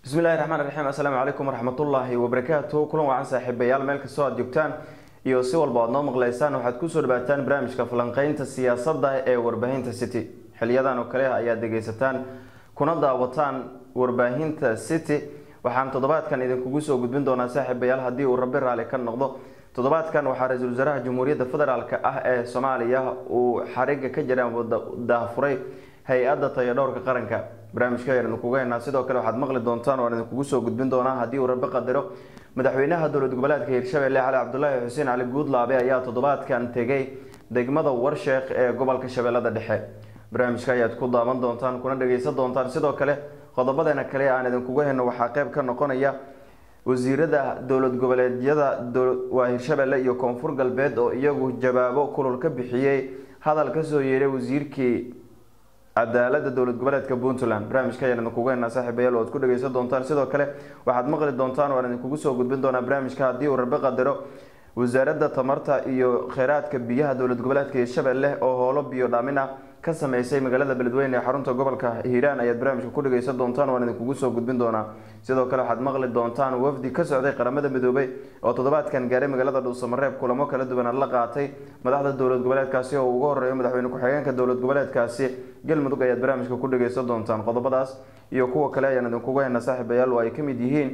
bismillahi raxmaan raxiim assalaamu calaykum waraxmatullaahi wabarakaatu kulan wacan saaxiibayaal meel kastoo aad joogtaan iyo si walba aad noo maqleysaan waxaad kusoo dhawaataan barnaamijka falanqeynta siyaasadda ee warbaahinta city xiliyadan oo kale ayaad dhegeysataan kuna daawataan warbaahinta city waxaan toddobaadkan idinkugu soo gudbin doonaa saaxiibayaal haddii uu rabi raali ka noqdo toddobaadkan waxaa ra-iisul wasaaraha jamhuuriyadda federaalk ah ee soomaaliya uu xariga ka jira daafuray hay-adda tayadhowrka qaranka barnaamijka ayaan idinkugu haynaa sidoo kale waxaad maqli doontaan waan idinkugu soo gudbin doonaa haddii uu rabi qadaro madaxweynaha dowlad goboleedka hirshabelle cali cabdulaahi xuseen cali guudlaabe ayaa toddobaadkan tegay degmada warsheekh ee gobolka shabeellada dhexe barnaamijka ayaad ku daawan doontaan kuna dhageysan doontaan sidoo kale qodobadeena kale aan idinkugu hayno waxaa qeyb ka noqonaya wasiirada dowlad goboleedyada waa hirshabelle iyo koonfur galbeed oo iyagu jawaabo kulul ka bixiyey hadal kasoo yeeray wasiirkii cadaalada dowlad goboleedka puntland barnaamijka ayaan idinkugu haynaa saaxiibayaal oo ad ku dhageysan doontaan sidoo kale waxaad maqli doontaan waan idinkugu soo gudbin doonaa barnaamijka haddii uu rabi qadaro wasaaradda tamarta iyo kheyraadka biyaha dowlad goboleedka hirshabelle oo howlo biyo dhaamin ah ka sameysay magaalada beledweyne ee xarunta gobolka hiiraan ayaad barnaamijka ku dhageysan doontaan waan idinkugu soo gudbin doonaa sidoo kale waxaad maqli doontaan wafdi ka socday qaramada midoobay oo toddobaadkan gaaray magaalada dhuusamareeb kulamo kala duwan la qaatay madaxda dowlad goboleedkaasi oo ugu horeeyo madaxweyne ku-xigeenka dowlad goboleedkaasi galmudug ayaad barnaamijka ku dhageysan doontaan qodobadaas iyo kuwa kale ayaan idinkugu haynaa saaxiibayaal oo ay kamid yihiin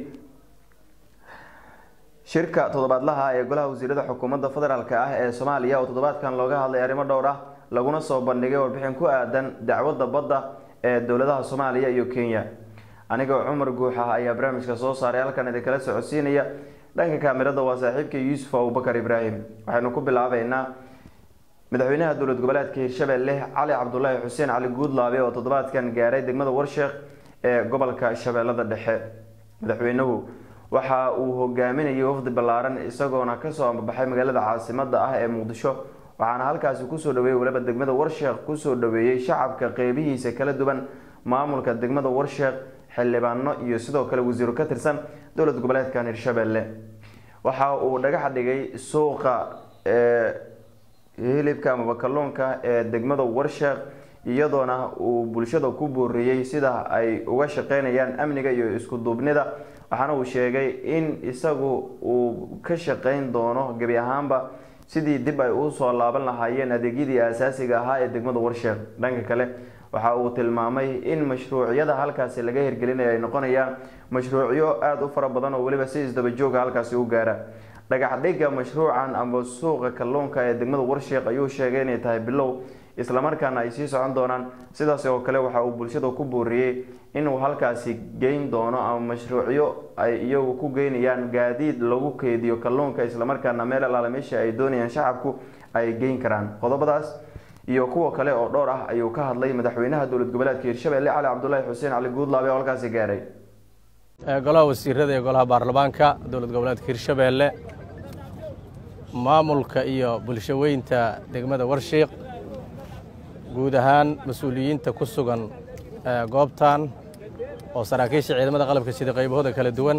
shirka toddobaadlaha ee golaha wasiirada xukuumadda federaalk ah ee soomaaliya oo toddobaadkan looga hadlay arrimo dhowr ah laguna soo bandhigay warbixin ku aadan dacwadda badda ee dowladaha soomaaliya iyo kenya anigoo cumar guux ah ayaa barnaamijka soo saaray halkan idinkala socodsiinaya dhanka kaamirada waa saaxiibka yuusuf abubakar ibraahim waxaynu ku bilaabeynaa madaxweynaha dowlad goboleedka hirshabelle cali cabdulaahi xuseen cali guudlaabe oo toddobaadkan gaaray degmada warsheekh ee gobolka shabeellada dhexe madaxweynuhu waxa uu hogaaminayay wafdi ballaaran isagoona kasoo ambabaxay magaalada caasimada ah ee muqdisho waxaana halkaasi kusoo dhaweeyey waliba degmada warsheekh kusoo dhaweeyey shacabka qeybihiisa kala duwan maamulka degmada warsheekh xildhibaano iyo sidoo kale wasiiro ka tirsan dowlad goboleedkan hirshabelle waxa uu dhagax dhigay suuqa ee hilibka amaba kalluunka ee degmada warsheekh iyadoona uu bulshada ku booriyey sida ay uga shaqeynayaan amniga iyo isku duubnida waxaana uu sheegay in isagu uu ka shaqeyn doono gebi ahaanba sidii dib ay usoo laaban lahaayeen adeegyadii aasaasiga ahaa ee degmada warsheekh dhanka kale waxa uu tilmaamay in mashruucyada halkaasi laga hirgelinayo ay noqonayaan mashruucyo aada u fara badan oo weliba si isdabajooga halkaasi u gaara dhagax dhigga mashruucan amba suuqa kalluunka ee degmada warsheekh ayuu sheegay inay tahay bilow islamarkaana ay sii socon doonaan sidaas oo kale waxa uu bulshada ku booriyey inuu halkaasi geyn doono ama mashruucyo ay iyagu ku geynayaan gaadiid lagu keediyo kalluunka islamarkaana meel alaala meesha ay doonayaan shacabku ay geyn karaan qodobadaas iyo kuwa kale oo dhowr ah ayuu ka hadlay madaxweynaha dowlad goboleedka hirshabelle cali cabdulaahi xuseen cali guudlaabe oo halkaasi gaaray golaha wasiirada iyo golaha baarlamaanka dowlad goboleedka hirshabelle maamulka iyo bulsho weynta degmada warshiiq guud ahaan mas-uuliyiinta ku sugan goobtan oo saraakiisha ciidamada qalabka sida qaybahooda kala duwan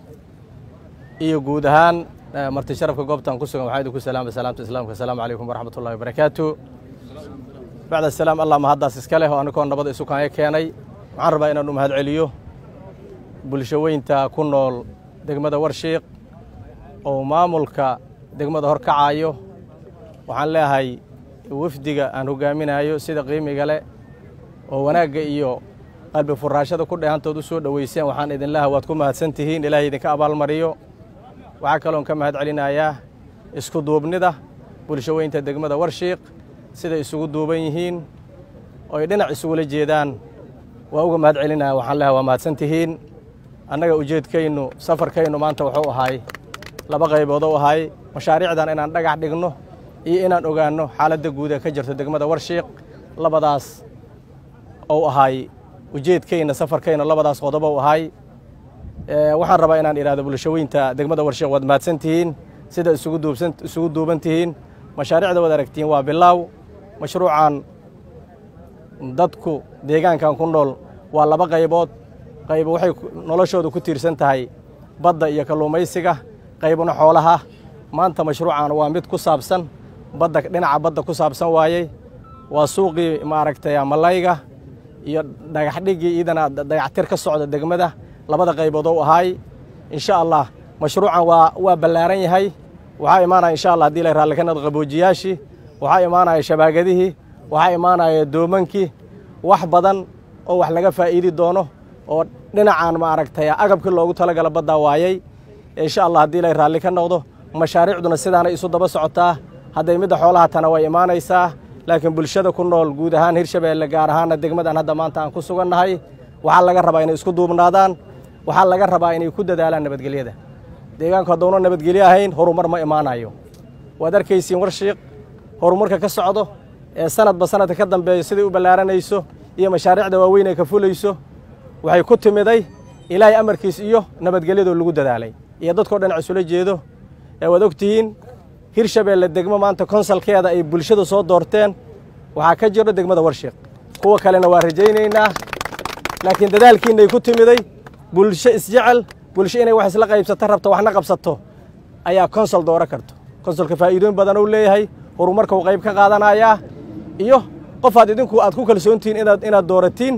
iyo guud ahaan marti sharafka goobtan ku sugan waxaa idinku salaama salaamta islaamka asalaamu calaykum waraxmat ullahi wabarakaatu bacda asalaam allah mahaddaas iska leh oo annikoo nabada isu kaanya keenay waxaan rabaa inaan u mahad celiyo bulsho weynta ku nool degmada warshiiq oo maamulka degmada hor kacayo waxaan leeyahay wafdiga aan hogaaminayo sida qiimiga leh oo wanaagga iyo qalbi furaashada ku dheehantood u soo dhoweyseen waxaan idinlaha waad ku mahadsan tihiin ilaahay idinka abaalmariyo waxaa kaloon ka mahad celinayaa isku duubnida bulsho weynta degmada warshiiq siday isugu duuban yihiin ooy dhinac isugula jeedaan waa uga mahad celinaya waxaan leehay waa mahadsan tihiin annaga ujeedkaynu safarkaynu maanta wuxuu ahay laba qaybood u ahay mashaariicdan inaan dhagax dhigno iyo inaan ogaanno xaaladda guud ee ka jirta degmada warshiiq labadaas ou ahay ujeedkayna safarkayna labadaas qodob ou ahay waxaan rabaa inaan idhahdo bulsho weynta degmada warshiiq waad mahadsan tihiin sida isugu duubsan isugu duuban tihiin mashaariicda waad aragtiin waa bilaaw mashruucan dadku deegaankan ku nool waa laba qaybood qayb waxay noloshooda ku tiirsan tahay badda iyo kalluumaysiga qaybna xoolaha maanta mashruucan waa mid ku saabsan badda dhinaca badda ku saabsan waayey waa suuqii maaragtay malayga iyo dhagaxdhiggii iidana dayactir ka socda degmada labada qaybood ou ahaay insha allah mashruucan waa waa ballaaran yahay waxaa imaanaya insha allah hadii la raalli ka noqdo qaboojiyaashii waxaa imaanaya shabaagadihii waxaa imaanaya doomankii wax badan oo wax laga faa'iidi doono oo dhinacaan maaragtay agabkii loogu talagala baddaa waayay insha allah haddii la raalli ka noqdo mashaariicduna sidaanay isu daba socotaa hadday midda xoolaha tana way imaanaysaa laakiin bulshada ku nool guud ahaan hirshabeelle gaar ahaanna degmadan hadda maanta aan ku sugannahay waxaa laga rabaa inay isku duubnaadaan waxaa laga rabaa inay ku dadaalaan nabadgelyada deegaanku hadduuna nabadgelyo ahayn horumar ma imaanayo waad arkaysiin warshiiq horumarka ka socdo ee sanadba sanadka ka dambeeyo siday u ballaaranayso iyo mashaariicda waaweyn ay ka fulayso waxay ku timiday ilaahay amarkiis iyo nabadgelyadoo lagu dadaalay iyo dadkao dhan isula jeedo ee waad og tihiin hirshabeelle degmo maanta konsalkeeda ay bulshada soo doorteen waxaa ka jiro degmada warshiiq kuwa kalena waa rajaynaynaa laakiin dadaalkiinay ku timiday bulsho isjecel bulsho inay wax isla qaybsato rabto waxna qabsato ayaa konsol dooro karto konsolka faa'iidooyin badan uu leeyahay horumarka uu qayb ka qaadanayaa iyo qofaad idinku aad ku kalsoontihiin inaad inaad dooratiin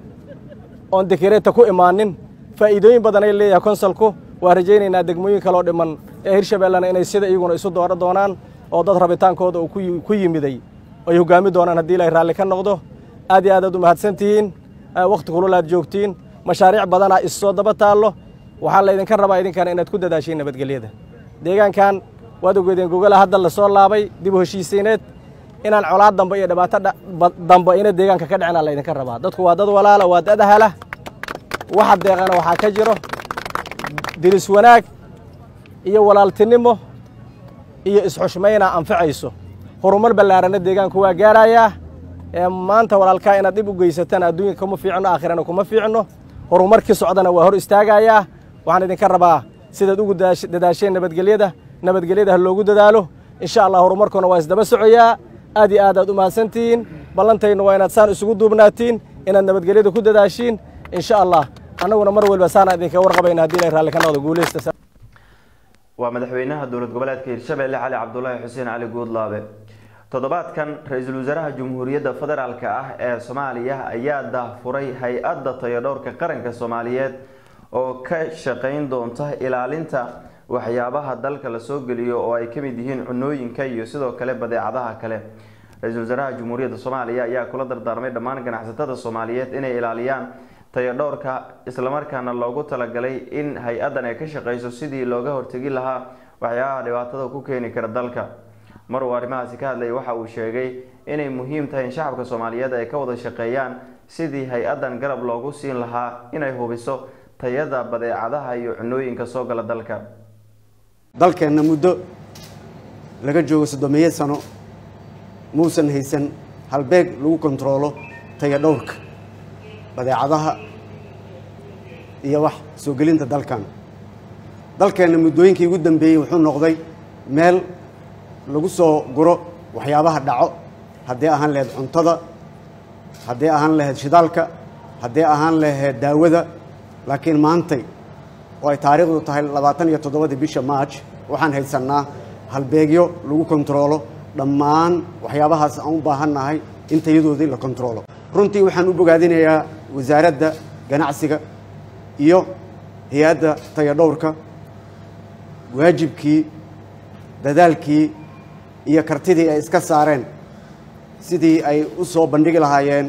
oon dekereeta ku imaanin faa'iidooyin badan ay leeyahay konsolku waa rajaynaynaa degmooyin kaloo dhiman ee hirshabeellena inay sida iyaguna isu dooro doonaan oo dad rabitaankooda uu ku yimiday ay hoggaami doonaan haddii ilaahay raalli ka noqdo aad iyo aad aad u mahadsan tihiin wakhti kulul aad joogtiin mashaariic badanaa issoo daba taallo waxaa laydinka rabaa idinkana inaad ku dadaashiin nabadgelyada deegaankan waad ogeedeen gogala hadda la soo laabay dib u heshiisiineed inaan colaad dambe iyo dhibaato dambe ina deegaanka ka dhicina laydinka rabaa dadku waa dad walaala waa dad ahala waxa deeqana waxaa ka jiro diris wanaag iyo walaaltinimo iyo isxushmayna anficayso horumar ballaarana deegaanku waa gaarayaa ee maanta walaalkaa inaad dhib u geysataan adduunka kuma fiicno aakhirana kuma fiicno horumarkii socdana waa hor istaagayaa waxaan idinka rabaa sidaad ugu dadaasheen nabadgelyada nabadgelyada ha loogu dadaalo insha allah horumarkuna waa isdaba socoyaa aad iyo aad aad u mahadsantihiin ballantaynu waa inaad saan isugu duubnaatiin inaad nabadgelyada ku dadaashiin insha allah annaguna mar waliba saana idinka warqabayna haddii ilay raalli ka noqdo guuleysta waa madaxweynaha dowlad goboleedka hirshabelle cali cabdulaahi xuseen cali guudlaabe toddobaadkan ra-iisul wasaaraha jamhuuriyadda federaalk ah ee soomaaliya ayaa daahfuray hay-adda tayadhowrka qaranka soomaaliyeed oo ka shaqeyn doonta ilaalinta waxyaabaha dalka lasoo geliyo oo ay kamid yihiin cunooyinka iyo sidoo kale badeecadaha kale ra-iisul wasaaraha jamhuuriyadda soomaaliya ayaa kula dardaarmay dhammaan ganacsatada soomaaliyeed inay ilaaliyaan tayadhowrka islamarkaana loogu talagalay in hay-addan ay ka shaqeyso sidii looga hortegi lahaa waxyaabaha dhibaatada ku keeni kara dalka mar uu arrimahaasi ka hadlayay waxa uu sheegay inay muhiim tahay in shacabka soomaaliyeed ay ka wada shaqeeyaan sidii hay-addan garab loogu siin lahaa inay hubiso tayada badeecadaha iyo cunooyinka soo gala dalka dalkeenna muddo laga joogo soddomeeyo sano muusan haysan halbeeg lagu kontaroolo tayadhowrka badeecadaha iyo wax soo gelinta dalkan dalkeenna muddooyinkii ugu dambeeyey wuxuu noqday meel lagu soo guro waxyaabaha dhaco haddii ahaan lahayd cuntada haddii ahaan lahayd shidaalka haddii ahaan lahayd daawada laakiin maantay oo ay taariikhdu tahay labaatan iyo toddobadii bisha march waxaan haysannaa halbeegyo lagu kontaroolo dhammaan waxyaabahaas aan u baahannahay in tayadoodii la kontaroolo runtii waxaan u bogaadinayaa wasaaradda ganacsiga iyo hay-adda tayadhowrka waajibkii dadaalkii iyo kartidii ay iska saareen sidii ay u soo bandhigi lahaayeen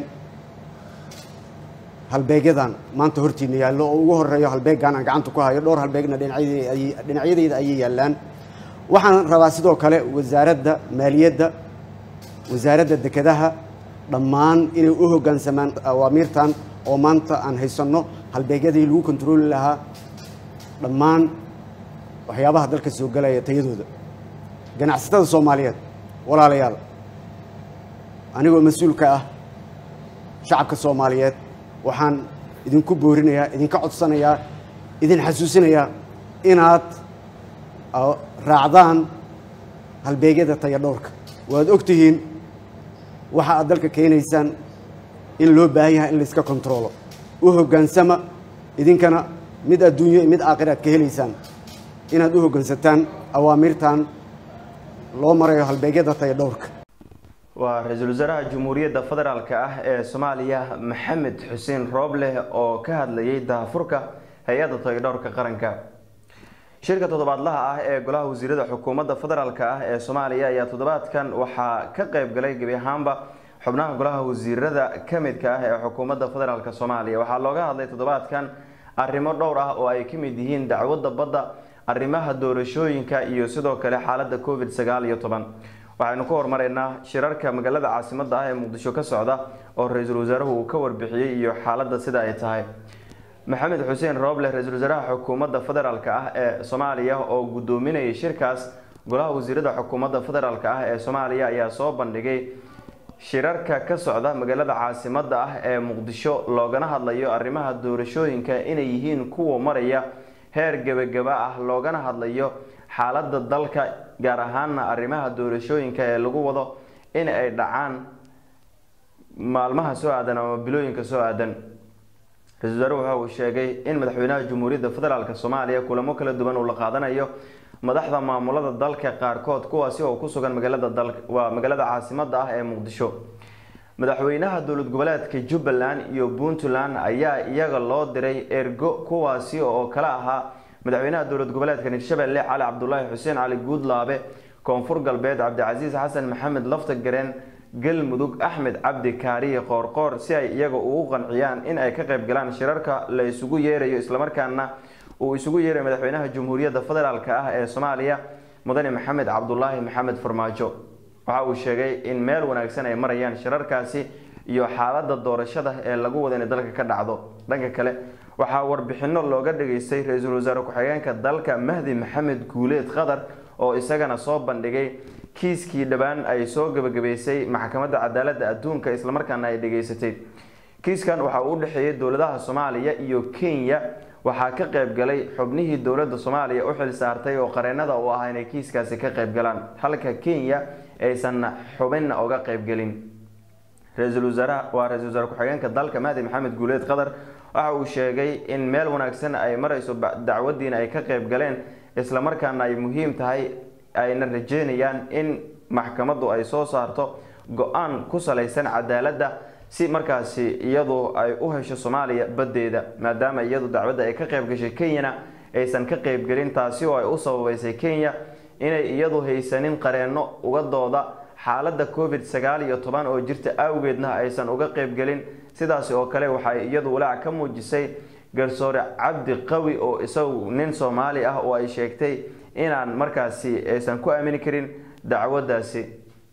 halbeegyadan maanta hortiina yaallo oo ugu horeeyo halbeeggan aan gacanta ku hayo dhowr halbeegna dhinacyadeyda ayay yaallaan waxaan rabaa sidoo kale wasaaradda maaliyadda wasaaradda dekedaha dhammaan inay u hoggaansamaan awaamiirtan oo maanta aan haysanno halbeegyadii lagu kontarooli lahaa dhammaan waxyaabaha dalka soo galaya tayadooda ganacsatada soomaaliyeed walaalayaal anigoo mas-uulka ah shacabka soomaaliyeed waxaan idinku boorinayaa idinka codsanayaa idin xasuusinayaa inaad raacdaan halbeegyada tayadhowrka waad og tihiin waxa aad dalka keenaysaan in loo baahan yahay in layska kontaroolo u hoggaansama idinkana mid adduunyo iyo mid aakhira aad ka helaysaan inaad u hoggaansataan awaamiirtan loo marayo halbeegyada tayadhowrka waa ra-iisul wasaaraha jamhuuriyadda federaalk ah ee soomaaliya maxamed xuseen roobleh oo ka hadlayay daahfurka hay-adda tayadhowrka qaranka shirka toddobaadlaha ah ee golaha wasiirada xukuumadda federaalk ah ee soomaaliya ayaa toddobaadkan waxaa ka qeyb galay gebi ahaanba xubnaha golaha wasiirada ka midka ah ee xukuumadda federaalk soomaaliya waxaa looga hadlay toddobaadkan arrimo dhowr ah oo ay ka mid yihiin dacwadda badda arrimaha doorashooyinka iyo sidoo kale xaaladda covid sagaal iyo toban waxaynu ku horumareynaa shirarka magaalada caasimadda ah ee muqdisho ka socda oo ra-iisul wasaaruhu uu ka warbixiyey iyo xaaladda sida ay tahay maxamed xuseen rooble ra-iisul wasaaraha xukuumadda federaalk ah ee soomaaliya oo guddoominayay shirkaas golaha wasiirada xukuumadda federaalk ah ee soomaaliya ayaa soo bandhigay shirarka ka socda magaalada caasimadda ah ee muqdisho loogana hadlayo arrimaha doorashooyinka inay yihiin kuwa maraya heer gebagaba ah loogana hadlayo xaaladda dalka gaar ahaana arrimaha doorashooyinka ee lagu wado in ay dhacaan maalmaha soo aadan ama bilooyinka soo aadan ra-isul wasaare waxa uu sheegay in madaxweynaha jamhuuriyadda federaalk soomaaliya kulamo kala duwan uu la qaadanayo madaxda maamulada dalka qaarkood kuwaasi oo ku sugan magaalada dal waa magaalada caasimadda ah ee muqdisho madaxweynaha dowlad goboleedka jubbaland iyo puntland ayaa iyaga loo diray ergo kuwaasi oo kala ahaa madaxweynaha dowlad goboleedka hirshabelle cali cabdulaahi xuseen cali guudlaabe koonfur galbeed cabdicasiis xasan maxamed lafta gareen galmudug axmed cabdi kaariye qoorqoor si ay iyaga ugu qanciyaan in ay ka qayb galaan shirarka la isugu yeerayo islamarkaana uu isugu yeerayo madaxweynaha jamhuuriyadda federaalk ah ee soomaaliya mudane maxamed cabdulaahi maxamed farmaajo waxa uu sheegay in meel wanaagsan ay marayaan shirarkaasi iyo xaaladda doorashada ee lagu wada inay dalka ka dhacdo dhanka kale waxaa warbixino looga dhageystay ra-iisul wasaare ku-xigeenka dalka mahdi maxamed guuleed qatar oo isagana soo bandhigay kiiskii dhowaan ay soo gabagabeysay maxkamadda cadaaladda adduunka islamarkaana ay dhageysatay kiiskan waxa uu u dhexeeyay dowladaha soomaaliya iyo kenya waxaa ka qayb galay xubnihii dowladda soomaaliya u xil saartay oo qareenada u ahaa inay kiiskaasi ka qayb galaan halka kenya aysan xubinna oga qaybgelin ra-iisul wasaaraha waa ra-isul wasaare ku-xigeenka dalka mahdi maxamed guuleed qatar waxa uu sheegay in meel wanaagsan ay marayso dacwadiina ay ka qayb galeen islamarkaana ay muhiim tahay ayna rajeynayaan in maxkamaddu ay soo saarto go-aan ku salaysan cadaaladda si markaasi iyadu ay u hesho soomaaliya baddeeda maadaama iyadu dacwadda ay ka qayb gashay kenyana aysan ka qaybgelin taasi oo ay u sababeysay kenya inay iyadu haysanin qareenno uga dooda xaaladda covid sagaal iyo toban oo jirta awgeedna aysan uga qaybgelin sidaasi oo kale waxay iyadu walaac ka muujisay garsoore cabdi qawi oo isagu nin soomaali ah oo ay sheegtay inaan markaasi aysan ku aamini karin dacwaddaasi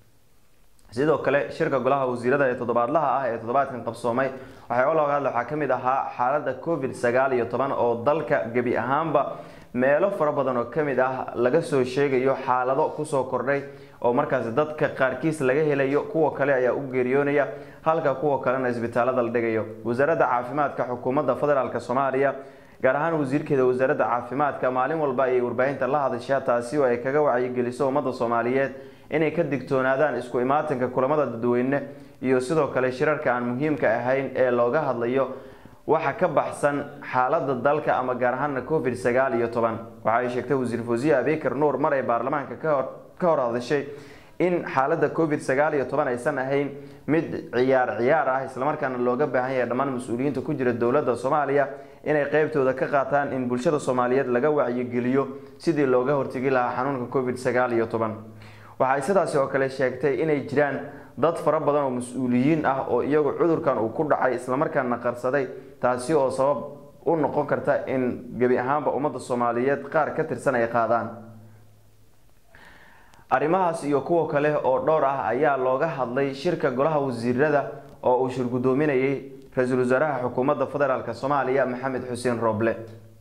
sidoo kale shirka golaha wasiirada ee toddobaadlaha ah ee toddobaadkan qabsoomay waxyaaba looga hadla waxaa ka mid ahaa xaaladda covid sagaal iyo toban oo dalka gebi ahaanba meelo fara badan oo ka mid ah laga soo sheegayo xaalado kusoo kordhay oo markaasi dadka qaarkiis laga helayo kuwa kale ayaa u geeriyoonaya halka kuwa kalena isbitaalada la dhigayo wasaaradda caafimaadka xukuumadda federaalk soomaaliya gaar ahaan wasiirkeeda wasaaradda caafimaadka maalin walba ayay warbaahinta la hadashaa taasi oo ay kaga wacyigeliso ummadda soomaaliyeed inay ka digtoonaadaan isku imaatinka kulamada dadweyne iyo sidoo kale shirarka aan muhiimka ahayn ee looga hadlayo waxa ka baxsan xaalada dalka ama gaar ahaana covid sagaal iyo toban waxa ay sheegtay wasiir fawsiye abikar nuur mar ay baarlamaanka kahor ka hor hadashay in xaalada covid sagaal iyo toban aysan ahayn mid ciyaar ciyaar ah islamarkaana looga baahan yahay dhammaan mas-uuliyiinta ku jira dowladda soomaaliya inay qeybtooda ka qaataan in bulshada soomaaliyeed laga wacyigeliyo sidii looga hortegi lahaa xanuunka covid sagaal iyo toban waxay sidaasi oo kale sheegtay inay jiraan dad fara badan oo mas-uuliyiin ah oo iyagu cudurkan uu ku dhacay islamarkaana qarsaday taasi oo sabab u noqon karta in gebi ahaanba ummadda soomaaliyeed qaar ka tirsan ay qaadaan arrimahaas iyo kuwa kale oo dhowr ah ayaa looga hadlay shirka golaha wasiirada oo uu shir guddoominayay ra-iisul wasaaraha xukuumadda federaalk soomaaliya maxamed xuseen rooble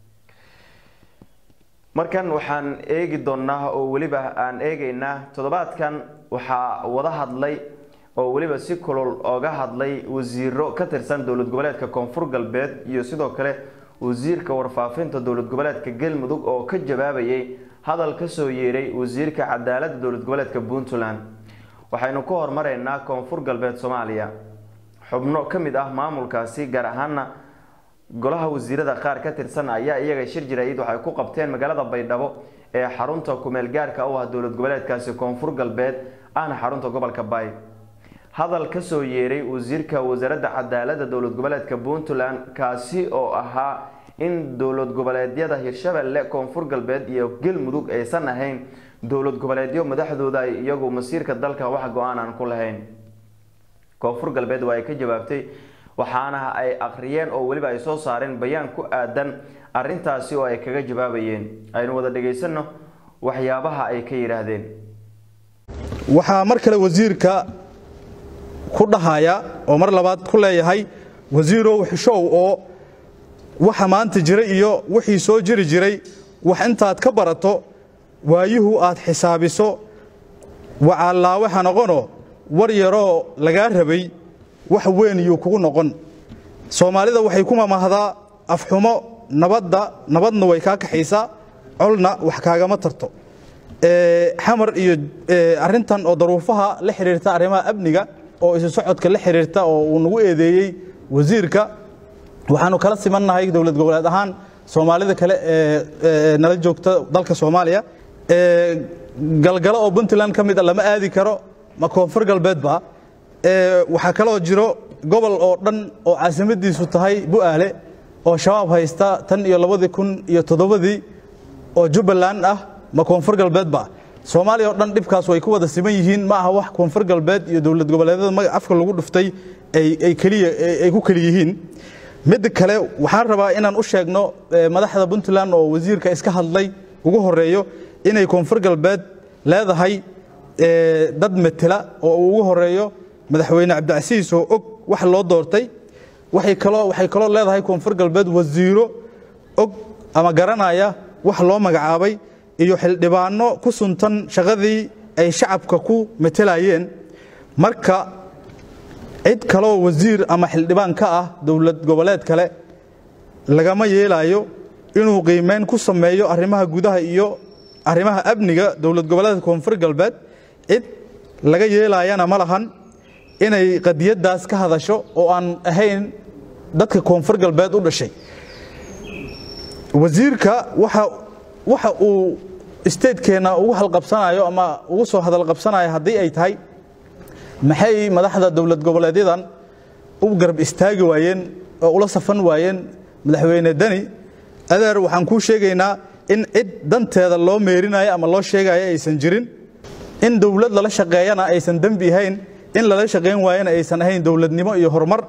markan waxaan eegi doonaa oo weliba aan eegeynaa toddobaadkan waxaa wada hadlay oo weliba si kulol ooga hadlay wasiiro ka tirsan dowlad goboleedka koonfur galbeed iyo sidoo kale wasiirka warfaafinta dowlad goboleedka galmudug oo ka jawaabayay hadal kasoo yeeray wasiirka cadaaladda dowlad goboleedka puntland waxaynu ka hormareynaa koonfur galbeed soomaaliya xubno ka mid ah maamulkaasi gaar ahaana golaha wasiirada qaar ka tirsan ayaa iyaga shir jaraayid waxay ku qabteen magaalada baydhabo ee xarunta kumeel gaarka u ah dowlad goboleedkaasi koonfur galbeed ahna xarunta gobolka baay hadal kasoo yeeray wasiirka wasaaradda cadaaladda dowlad goboleedka puntland kaasi oo ahaa in dowlad goboleedyada hirshabelle koonfur galbeed iyo galmudug aysan ahayn dowlad goboleedyo madaxdooda ay iyagu masiirka dalka wax go-aan aan ku lahayn koonfur galbeed waa ay ka jawaabtay waxaana ay akhriyeen oo weliba ay soo saareen bayaan ku aadan arrintaasi oo ay kaga jawaabayeen aynu wada dhagaysano waxyaabaha ay ka yidhaahdeen waxaa mar kale wasiirka ku dhahaya oo mar labaad ku leeyahay wasiirow xishow oo waxa maanta jira iyo wixii soo jiri jiray wax intaad ka barato waayuhu aad xisaabiso wacaallaawe ha noqono war yaroo lagaa rabay wax weyn yuu kugu noqon soomaalida waxay ku mamahdaa afxumo nabadda nabadna way kaa kaxaysaa colna wax kaagama tarto xamar iyo arintan oo daruufaha la xidhiirta arrimaha amniga oo isu socodka la xidhiirta oo uu nagu eedeeyey wasiirka waxaanu kala simannahay dowlad goboleed ahaan soomaalida kale ee nala joogta dalka soomaaliya galgalo oo puntland ka mid a lama aadi karo ma koonfur galbeedba waxaa kaloo jiro gobol oo dhan oo caasimadiisu tahay bu'aale oo shabaab haysta tan iyo labadii kun iyo toddobadii oo jubbaland ah ma koonfur galbeedba soomaaliya oo dhan dhibkaas way ku wada siman yihiin ma aha wax koonfur galbeed iyo dowlad goboleedyada magac afka lagu dhuftay ay keliya ay ku keli yihiin midda kale waxaan rabaa inaan u sheegno madaxda puntland oo wasiirka iska hadlay ugu horeeyo inay koonfur galbeed leedahay dad metela oo uu ugu horeeyo madaxweyne cabdicasiis oo og wax loo doortay waxay kaloo waxay kaloo leedahay koonfur galbeed wasiiro og ama garanaya wax loo magacaabay iyo xildhibaano ku suntan shaqadii ay shacabka ku metelayeen marka cid kaloo wasiir ama xildhibaan ka ah dowlad goboleed kale lagama yeelayo inuu qiimeyn ku sameeyo arrimaha gudaha iyo arrimaha amniga dowlad goboleedka koonfur galbeed cid laga yeelayana ma lahan inay qadiyaddaas ka hadasho oo aan ahayn dadka koonfur galbeed u dhashay wasiirka waxa waxa uu statekeenna ugu halqabsanayo ama ugu soo hadalqabsanayo haddii ay tahay maxay madaxda dowlad goboleedyadan u garab istaagi waayeen oo ula safan waayeen madaxweyne deni adeer waxaan kuu sheegaynaa in cid danteeda loo meerinayo ama loo sheegayo aysan jirin in dowlad lala shaqeeyana aysan dembi ahayn in lala shaqayn waayana aysan ahayn dowladnimo iyo horumar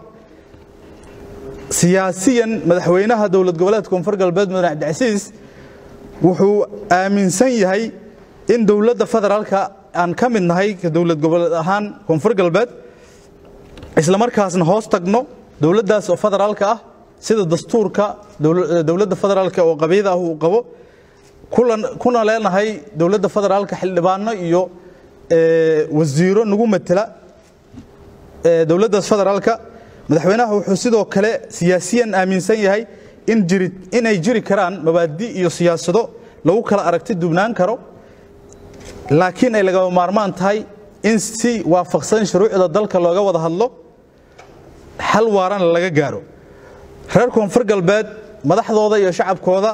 siyaasiyan madaxweynaha dowlad goboleedka koonfur galbeed mudane cabdicasiis wuxuu aaminsan yahay in dowladda federaalka aan ka mid nahay ka dowlad goboleed ahaan koonfur galbeed islamarkaasna hoos tagno dowladdaas oo federaalka ah sida dastuurka dowladda federaalka oo qabyada ah uu qabo kuna leenahay dowladda federaalka xildhibaano iyo wasiiro nagu matela dowladdaas federaalka madaxweynaha wuxuu sidoo kale siyaasiyan aaminsan yahay in jiri inay jiri karaan mabaadi iyo siyaasado lagu kala aragti dubnaan karo laakiin ay lagama maarmaan tahay in si waafaqsan shuruucda dalka looga wada hadlo xal waarana laga gaaro reer koonfur galbeed madaxdooda iyo shacabkooda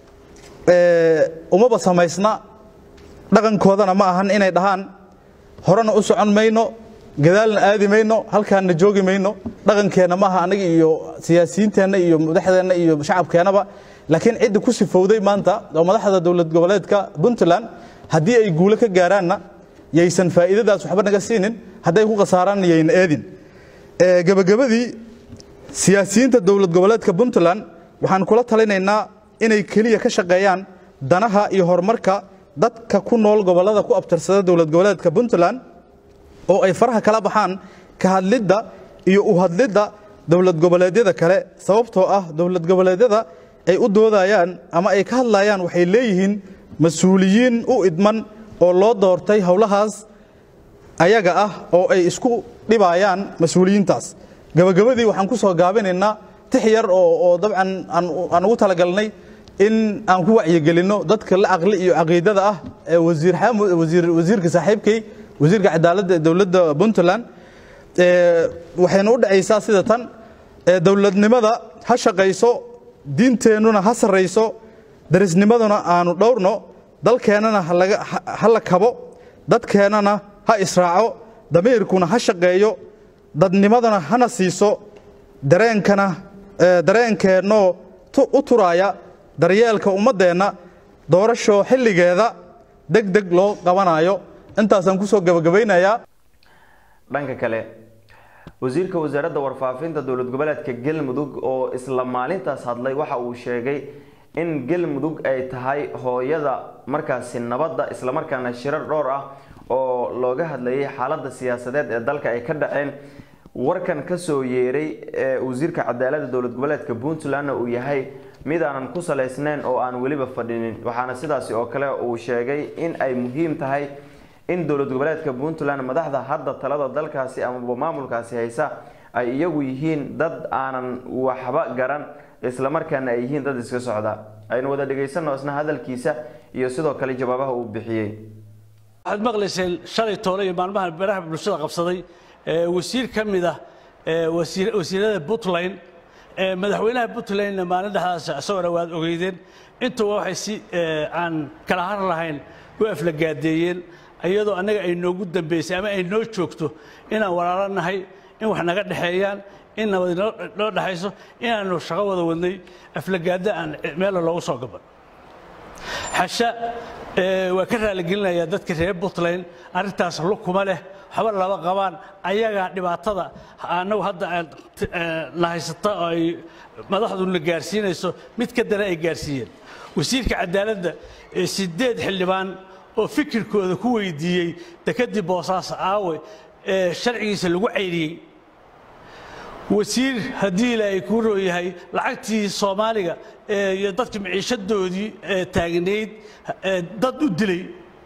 umaba samaysna dhaqankoodana ma ahan inay dhahaan horena u socon mayno gadaalna aadi mayno halkaanna joogi mayno dhaqankeenna maaha anaga iyo siyaasiyiinteenna iyo madaxdeenna iyo shacabkeennaba laakiin cidda ku sifowday maanta oo madaxda dowlad goboleedka puntland haddii ay guulo ka gaaraanna yaysan faa'iidadaas waxba naga siinin hadday ku khasaaraanna yayna eedin gebagabadii siyaasiyiinta dowlad goboleedka puntland waxaan kula talinaynaa inay keliya ka shaqeeyaan danaha iyo horumarka dadka ku nool gobollada ku abtirsada dowlad goboleedka puntland oo ay faraha kala baxaan ka hadlidda iyo u hadlidda dowlad goboleedyada kale sababtoo ah dowlad goboleedyada ay u doodayaan ama ay ka hadlayaan waxay leeyihiin mas-uuliyiin u idman oo loo doortay howlahaas ayaga ah oo ay isku dhibayaan mas-uuliyiintaas gabagabadii waxaan ku soo gaabinaynaa tix yar oo dabcan aan ugu talagalnay in aan ku wacyigelinno dadka la caqli iyo caqiidada ah ee wasiir xamud wasiirka saaxiibkay wasiirka cadaaladda ee dowladda puntland waxayna u dhacaysaa sida tan dowladnimada ha shaqayso diinteennuna ha sarrayso darisnimaduna aanu dhowrno dalkeennana ha la kabo dadkeennana ha israaco damiirkuna ha shaqeeyo dadnimadana hana siiso dareenkana dareenkeennoo u turaaya daryeelka ummaddeenna doorasho xilligeeda deg deg loo qabanayo intaasaan kusoo gebagabaynayaa dhanka kale wasiirka wasaaradda warfaafinta dowlad goboleedka galmudug oo isla maalintaas hadlay waxa uu sheegay in galmudug ay tahay hooyada markaasi nabadda islamarkaana shirar dhowr ah oo looga hadlayay xaaladda siyaasadeed ee dalka ay ka dhaceen warkan kasoo yeeray ee wasiirka cadaaladda dowlad goboleedka puntlandna uu yahay mid aanan ku salaysnayn oo aan weliba fadhinin waxaana sidaasi oo kale uu sheegay in ay muhiim tahay in dowlad goboleedka puntland madaxda hadda talada dalkaasi amaba maamulkaasi haysa ay iyagu yihiin dad aanan waxba garan islamarkaana ay yihiin dad iska socda aynu wada dhegaysano isna hadalkiisa iyo sidoo kale jawaabaha uu bixiyey waxaad maqlayseen shalay toole iyo maalmaha baraha bulshada qabsaday wasiir ka mid ah wasiirada puntland madaxweynaha puntlandna maalin dhexdaas isagona waad ogeydeen intuba waxay si aan kala har lahayn u aflagaadeeyeen iyadoo annaga ay noogu dambaysay ama ay noo joogto inaan walaalo nahay in wax naga dhexeeyaan in nabad noo dhexayso inaanu shaqo wada wadnay aflagaada aan meella loogu soo gaban xasha waa ka raaligelinayaa dadka reer puntland arrintaas lukuma leh waxba laba qabaan ayagaa dhibaatada annagu hadda na haysata oo ay madaxduna gaarsiinayso mid ka dana ay gaarsiiyeen wasiirka cadaaladda sideed xildhibaan oo fikirkooda ku weydiiyey dekadii boosaaso aawe ee sharcigiisa lagu cayriyey wasiir haddii ilaahay kuu roo yahay lacagtii soomaaliga iyo dadka maciishadoodii taagnayd dad u dilay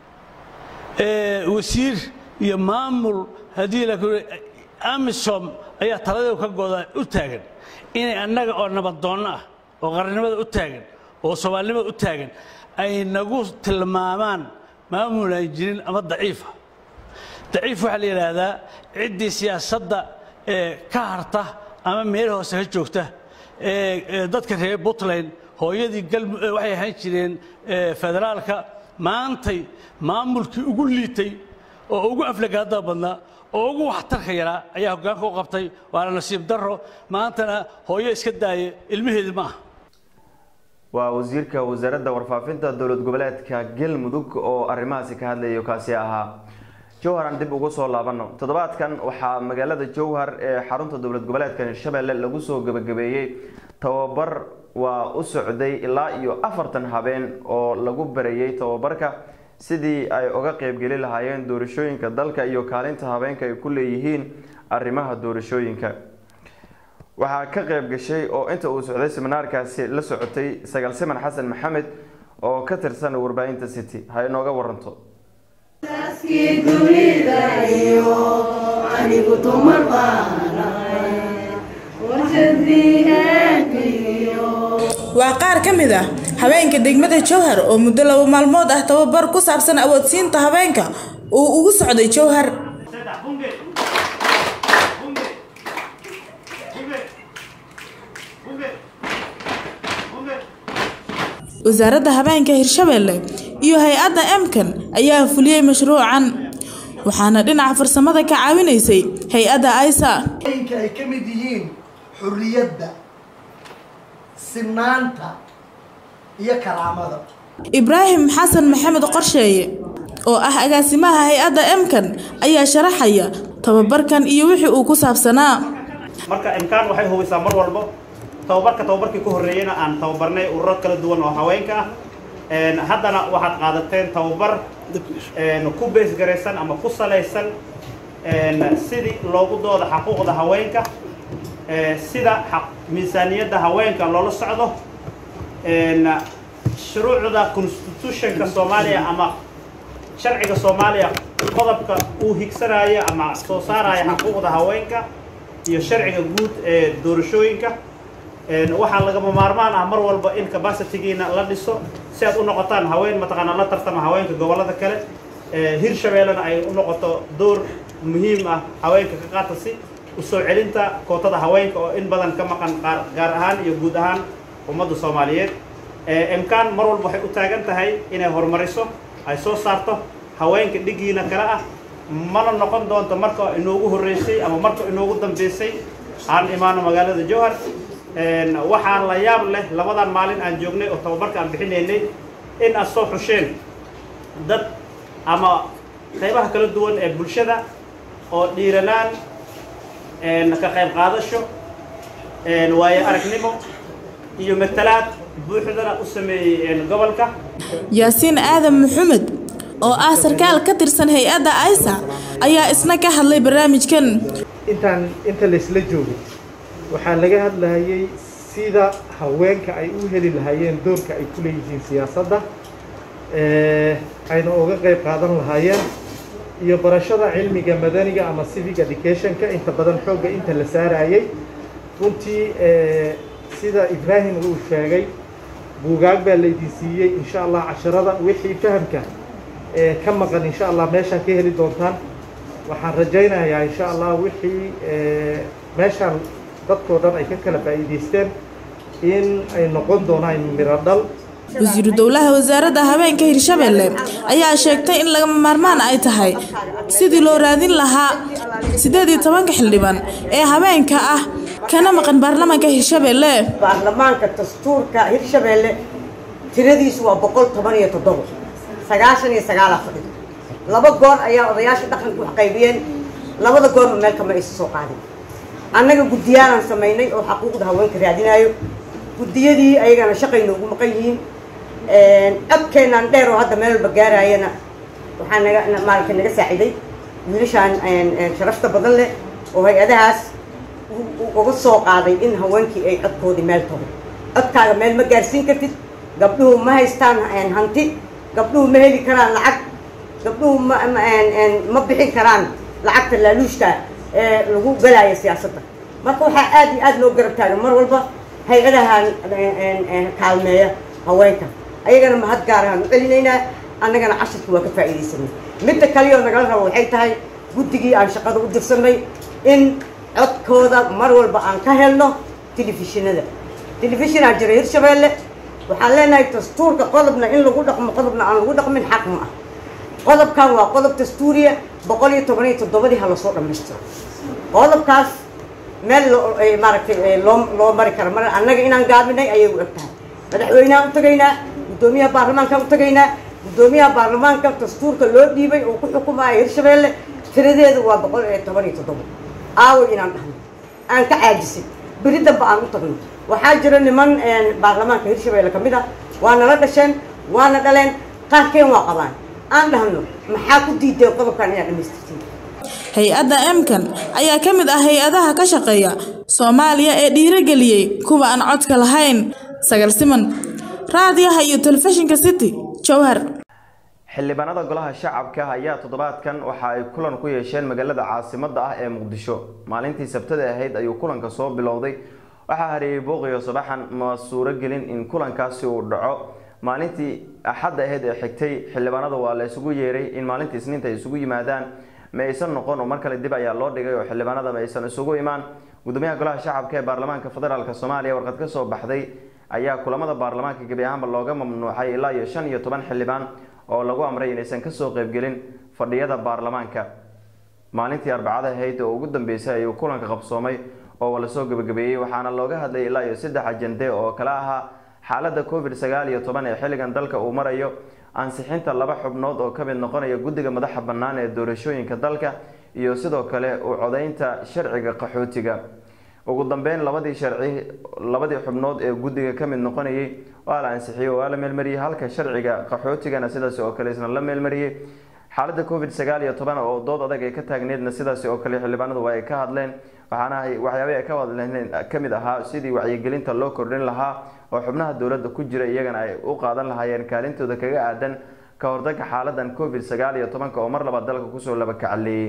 wasiir iyo maamul haddii ilaahay amisom ayaa taladeedu ka goda u taagan inay annaga oo nabadoonno ah oo qarannimada u taagan oo soomaalinimada u taagan ay nagu tilmaamaan maamul aan jirin ama daciifa daciif waxaa la yidhaahdaa ciddii siyaasadda ka harta ama meel hoose ka joogta dadka reer puntland hooyadii waxay ahaan jireen federaalka maantay maamulkii ugu liitay oo ugu aflagaada badnaa oo ugu waxtarka yaraa ayaa hoggaanka u qabtay waana nasiib darro maantana hooyo iska daaya ilmaheedi ma aha waa wasiirka wasaaradda warfaafinta dowlad goboleedka galmudug oo arrimahaasi ka hadlayo kaasi ahaa jowhar aan dib ugu soo laabano toddobaadkan waxaa magaalada jowhar ee xarunta dowlad goboleedka hirshabelle lagu soo gebagabeeyey tababar waa u socday ilaa iyo afartan habeen oo lagu barayey tababarka sidii ay uga qeybgeli lahaayeen doorashooyinka dalka iyo kaalinta habeenka ay ku leeyihiin arrimaha doorashooyinka waxaa ka qeyb gashay oo inta uu socday seminaarkaasi la socotay sagaal siman xasan maxamed oo ka tirsan warbaahinta city ha inooga waranto waa qaar ka mid ah haweenka degmada jowhar oo muddo laba maalmood ah tababar ku saabsan awoodsiinta haweenka uu ugu socday jowhar wasaaradda habeenka hirshabelle iyo hay-adda emkan ayaa fuliyey mashruucan waxaana dhinaca farsamada ka caawinaysay hay-adda aisa inka ay ka mid yihiin xurriyadda sinaanta iyo karaamada ibraahim xasan maxamed qorsheeye oo ah agaasimaha hay-adda emkan ayaa sharaxaya tababarkan iyo wixii uu ku saabsanaa marka imkaan waxay hubisaa mar walbo tababarka tababarkii ku horreeyeyna aan tababarnay ururo kala duwan oo haweenka ah haddana waxaad qaadateen tababar ku beesgaraysan ama ku salaysan sidii loogu dooda xaquuqda haweenka sida miisaaniyadda haweenka loola socdo shuruucda constitutionka soomaaliya ama sharciga soomaaliya qodobka uu higsanaayo ama soo saaraya xaquuqda haweenka iyo sharciga guud ee doorashooyinka waxaa lagama maarmaan ah mar walba in capacitygiina la dhiso si aad u noqotaan haween mataqaanaa la tartama haweenka gobollada kale hirshabeellena ay u noqoto door muhiim ah haweenka ka qaata si u soo celinta kootada haweenka oo in badan ka maqan gaar ahaan iyo guud ahaan ummadda soomaaliyeed imkaan mar walba waxay u taagan tahay inay horumariso ay soo saarto haweenka dhigiina kale ah mana noqon doonto marka inoogu horreysay ama marka inoogu dambeysay aan imaano magaalada jowhar waxaan la yaab leh labadan maalin aan joognay oo tababarka aan bixinaynay in aad soo xusheen dad ama qaybaha kala duwan ee bulshada oo dhiiranaan ka qayb qaadasho waayo aragnimo iyo matalaad buuxdana u sameeyey gobolka yaasiin aadan maxamed oo ah sarkaal ka tirsan hay-adda aisa ayaa isna ka hadlay barnaamijkan intaan inta laysla joogay waxaa laga hadlayay sida haweenka ay u heli lahaayeen doorka ay ku leeyihiin siyaasadda ayna uga qayb qaadan lahaayeen iyo barashada cilmiga madaniga ama civic educationka inta badan xoogga inta la saarayay runtii sida ibraahim uu sheegay buugaag baa laydin siiyey insha allah casharada wixii fahamka ka maqan insha allah meeshaan ka heli doontaan waxaan rajaynayaa insha allah wixii meeshaan dadkoo dhan ay ka kala faa'iidaysteen in ay noqon doonaan miro dhal wasiiru dowlaha wasaaradda habeenka hirshabelle ayaa sheegtay in lagama maarmaan ay tahay sidii loo raadin lahaa siddeed iyo tobanka xildhibaan ee habeenka ah kana maqan baarlamaanka hirshabelle baarlamaanka dastuurka hirshabelle tiradiisu waa boqol toban iyo toddobo sagaashan iyo sagaala fadhido laba goor ayaa odayaasha dhaqanka wax qaybiyeen labada goorba meel kama aysa soo qaadin annaga guddiyaalaan samaynay oo xaquuqda haweenka raadinayo guddiyadii ayagana shaqayna ugu maqan yihiin codkeenaan dheer oo hadda meel walba gaarayana waxaa naga maaragtay naga saaciday wiilashaan sharafta badan leh oo hay-adahaas uga soo qaaday in haweenkii ay codkoodii meel tago codkaaga meel ma gaarsiin kartid gabdhuhu ma haystaan hanti gabdhuhu ma heli karaan lacag gabdhuhu ma ma bixin karaan lacagta laaluushka ee lagu galaayo siyaasadda marka waxaa aad iyo aad loo garab taagan mar walba hay-adahan kaalmeeya haweenka ayagana mahad gaarahaan u celinaynaa annagana cashirka waa ka faa'iidaysanay midda kaliyo nagala rabo waxay tahay guddigii aan shaqada u dirsanay in codkooda mar walba aan ka helno telefishinada telefishinaa jira hirshabeelle waxaan leenahay dastuurka qodobna in lagu dhaqmo qodobna aan lagu dhaqmin xaq ma ah qodobkan waa qodob dastuuriya boqol iyo toban iyo toddobadii ha lasoo dhammaystiro qodobkaas meel maaragtay loo loo mari karo mar annaga inaan gaabinay ayay u eg tahay madaxweyneha u tagaynaa guddoomiyaha baarlamaanka u tagaynaa guddoomiyaha baarlamaanka dastuurka loo dhiibay oo ku xukumaya hirshabeelle tiradeedu waa boqol iyo toban iyo toddobo aaway inaan dhahno aan ka caajisay beri damba aan u tagno waxaa jira niman baarlamaanka hirshabeelle ka mid ah waa nala dhasheen waana dhaleen qaarkeen waa qabaan aan dhahno maxaa ku diideen qodobkan inaad dhamaystirtiin hay-adda emkan ayaa ka mid ah hay-adaha ka shaqeeya soomaaliya ee dhiirageliyey kuwa aan codka lahayn sagal siman raadiyaha iyo telefishinka city jowhar xildhibaanada golaha shacabka ayaa toddobaadkan waxa ay kulan ku yeesheen magaalada caasimada ah ee muqdisho maalintii sabtada ahayd ayuu kulanka soo bilowday waxaa hareeyey booqiyo sabaxan ma suuro gelin in kulankaasi uu dhaco maalintii axadda ahayd ee xigtay xildhibaanada waa la isugu yeeray in maalintii isniinta ay isugu yimaadaan ma aysan noqon oo mar kale dib ayaa loo dhigay oo xildhibaanada ma aysan isugu imaan gudoomiyaha golaha shacabka ee baarlamaanka federaalk soomaaliya warqad ka soo baxday ayaa kulamada baarlamaanka gebi ahaanba looga mamnuucay ilaa iyo shan iyo toban xildhibaan oo lagu amray inaysan kasoo qeybgelin fadhiyada baarlamaanka maalintii arbacada ahayd oo ugu dambeysay ayuu kulanka qabsoomay oo lasoo gebagabeeyey waxaana looga hadlay ilaa iyo saddex ajende oo kala ahaa xaalada covid sagaal iyo toban ee xilligan dalka uu marayo ansixinta laba xubnood oo kamid noqonaya guddiga madaxa bannaan ee doorashooyinka dalka iyo sidoo kale u codeynta sharciga qaxootiga ugu dambeyn labadii sharci labadii xubnood ee guddiga kamid noqonayay waa la ansixiyey waa la meelmariyey halka sharciga qaxootigana sidaas oo kale isna la meelmariyey xaalada covid sagaal iyo toban oo dood adag ay ka taagneedna sidaas oo kale xildhibaanadu waa ay ka hadleen waxaana waxyaabay ay ka hadleen kamid ahaa sidii wacyigelinta loo kordhin lahaa oo xubnaha dowladda ku jira iyagana ay u qaadan lahaayeen kaalintooda kaga aadan ka hortagga xaaladan covid sagaal iyo tobanka oo mar labaad dalka kusoo laba kacaleeyey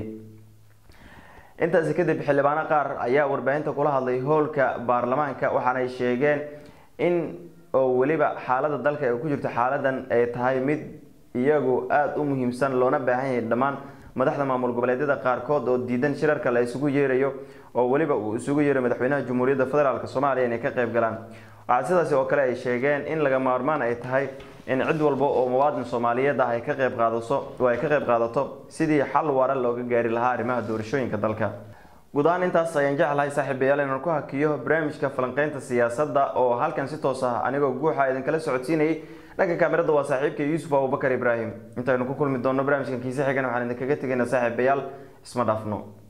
intaasi kadib xildhibaano qaar ayaa warbaahinta kula hadlay howlka baarlamaanka waxaana ay sheegeen in oo weliba xaalada dalka ay ku jirto xaaladan ay tahay mid iyagu aada u muhiimsan loona baahan yahay dhammaan madaxda maamul goboleedyada qaarkood oo diidan shirarka la isugu yeerayo oo weliba uu isugu yeeray madaxweynaha jamhuuriyadda federaalk soomaaliya inay ka qayb galaan waxaa sidaasi oo kale ay sheegeen in laga maarmaan ay tahay in cid walba oo muwaadin soomaaliyeed ah ay ka qayb qaadato oo ay ka qayb qaadato sidii xal waara looga gaari lahaa arrimaha doorashooyinka dalka guud ahaan intaas ayaan jeclahay saaxiibayaal inaan ku hakiyo barnaamijka falanqeynta siyaasadda oo halkan si toos ah anigoo guuxa idinkala socodsiinayay dhanka kaamirada waa saaxiibka yuusuf abubakar ibraahim intaynu ku kulmi doonno barnaamijkan kiise xigan waxaan idinkaga tegaynaa saaxiibayaal isma dhaafno